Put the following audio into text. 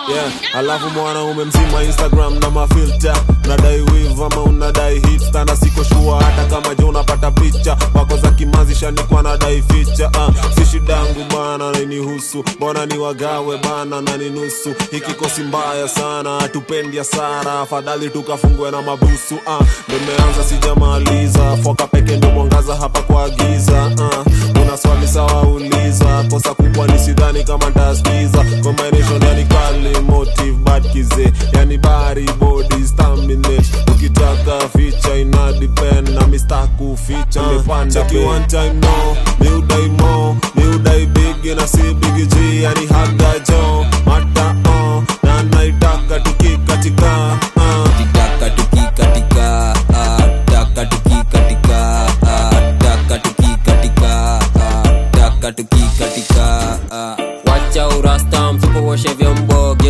yeah. alafu mwanaume mzima instagram na mafilta unadai wiv ama unadai hipsta na siko shua hata kama je unapata picha wako za kimazi shanikwa nadai ficha uh, si shidangu bana nainihusu mbona ni wagawe bana na ni nusu hiki kosi mbaya sana hatupendi hasara afadhali tukafungwe na mabusu uh, nimeanza sijamaliza foka peke ndio mwangaza hapa kwa giza uh, una swali sawa uliza kosa kubwa ni sidhani kama ntaskiza combination yani kali motive bad kize yani bari body staminate ukitaka ficha ina depend na mistaku ficha uh, cheki one time no